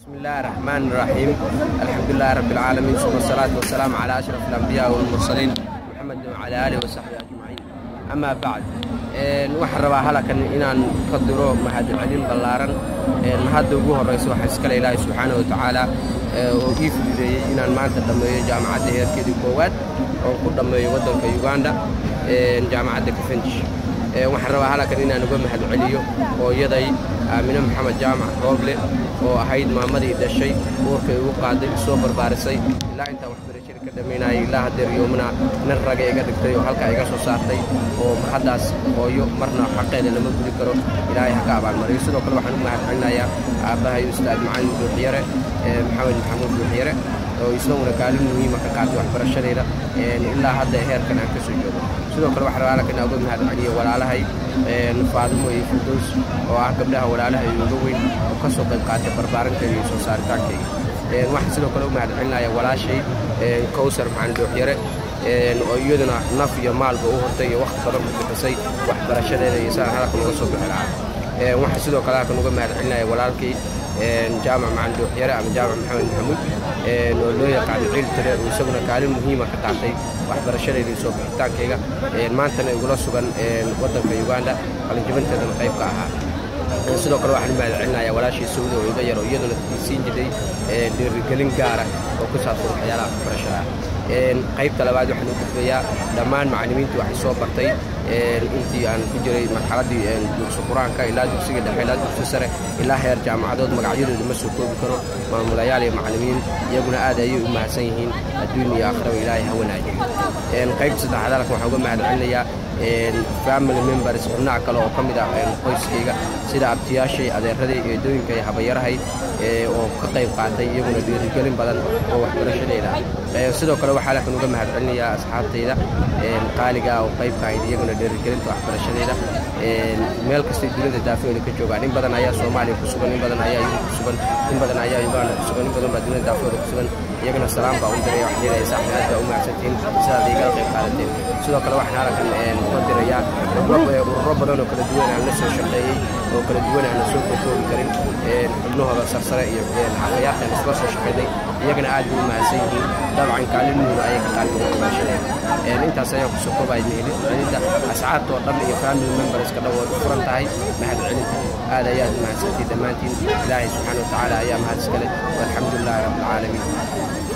بسم الله الرحمن الرحيم الحمد لله رب العالمين ثم الصلاة والسلام على أشرف الأنبياء والمرسلين محمد وعلى آله وصحبه أجمعين أما بعد waxaan rabaa halakan inaan ka diro mahadcelin ballaaran mahadda ugu horraysa waxaa iskale ilaahay subxaana wa tacaala oo ii fududeeyey inaan maanta dhammeeyo jaamacadda heerkeedii koowaad oo ku dhammeeyo waddanka uganda jaamacadda kafenjish waxaan rabaa halakan inaan uga mahadceliyo hooyaday aamine maxamed jaamac rooble oo ahayd maamadii dhashay uurkay ugu qaaday soo barbaarisay ilaa intaa waxbarashada ka dhammaynayay ilaa haddeer yoomna nin raga iga dhigtay oo halkaa iga soo saartay oo haddaas hooyo marna xaqeeda lama gudi karo ilaahay ha ka abaalmariyo sidoo kale waxaan u mahadcelinayaa aabbahay ustaad macalin buuxyare maxamed maxamuud buuxyare oo isaguna kaalin muhiima ka qaatay waxbarashadayda ilaa hadda heerkan aan ka soo joogo sidoo kale waxaan rabaa halkan uga mahadceliyo walaalahay faadimo iyo firdows oo ah gabdhaha walaalahay uga weyn oo ka soo qayb qaatay barbaarinteeda iyo soo saaritaankayga waxaan sidoo kale u mahadcelinaya walaashay kowsar macalin buuxyare oo iyaduna naf iyo maalba u hortay iyo wakhti badan ku bixisay waxbarashadeeda iyo sidaan halkan uga soo bixi lahaa waxaan sidoo kale halkan uga mahadcelinaya walaalkii jaamac macalin buuxyare ama jaamac maxamed maxamuud oo loo yaqaano ciil tire oo isaguna kaalin muhiima ka qaatay waxbarashadayda iyo soo bixitaankayga maantana igula sugan waddanka uganda qalinjibinteedana qayb ka ahaa sidoo kale waxaan u mahadcelinayaa walaashii sawda oo iga yar oo iyaduna siin jiray dhiirigelin gaara oo ku saabsan waxyaalaha waxbarashada qaybta labaad waxaan u gudbayaa dhammaan macallimiintii waxay soo bartay intii aan ku jiray marxaladdii dugsi qur-aanka ilaa dugsiga dhexe ilaa dugsi sare ilaa heer jaamacadood magacyadooda ma soo koobi karo maamulayaal iyo macallimiin iyaguna aad ayay u mahadsan yihiin adduun iyo aakhiraba ilaahay ha wanaajiyo qaybta saddexaad halkan waxaan uga mahadcelinayaa family members xubnaha kale oo ka mid ah qoyskayga sida abtiyaashay adeeraday eedooyinka iyo habayarahay oo ka qayb qaatay iyaguna dhiirigelin badan oo waxbarashadayda ah sidoo kale waxaa halkan uga mahadcelinayaa asxaabtayda qaaliga oo qaybka ahayd iyaguna dhiirigelinta waxbarashadayda meel kastay dunida daafooyda ka joogaan in badan ayaa soomaaliya ku sugan in badan ayaa yurub ku sugan in badan ayaa uganda ku sugan in badan baa dunida daafooda ku sugan iyagana salaam baa u diray wax yeelaya saaxiib aad baa u mahadsantihiin sidaad igala qayb qaadateen sidoo kale waxaan halkan uga dirayaa ururo badan oo kala duwan aan la soo shaqeeyey oo kala duwan aan la soo kokoobi karin xubnahooda sarsare iyo xafayaarkan isla soo shaqeynay iyagana aad bay u mahadsan yihiin dabcan kaalin muhiima ayay ka qaateen waxbarashadeen intaas ayaan kusoo koobaya mahadcelinta asxaabta oo dhan iyo family memberska dhan way u furan tahay mahadcelinta aad ayaad u mahadsantihiin dhammaantiin ilaahay subxaana wa tacaala ayaa mahad iskale walxamdu lilaahi rabbi alcaalamiin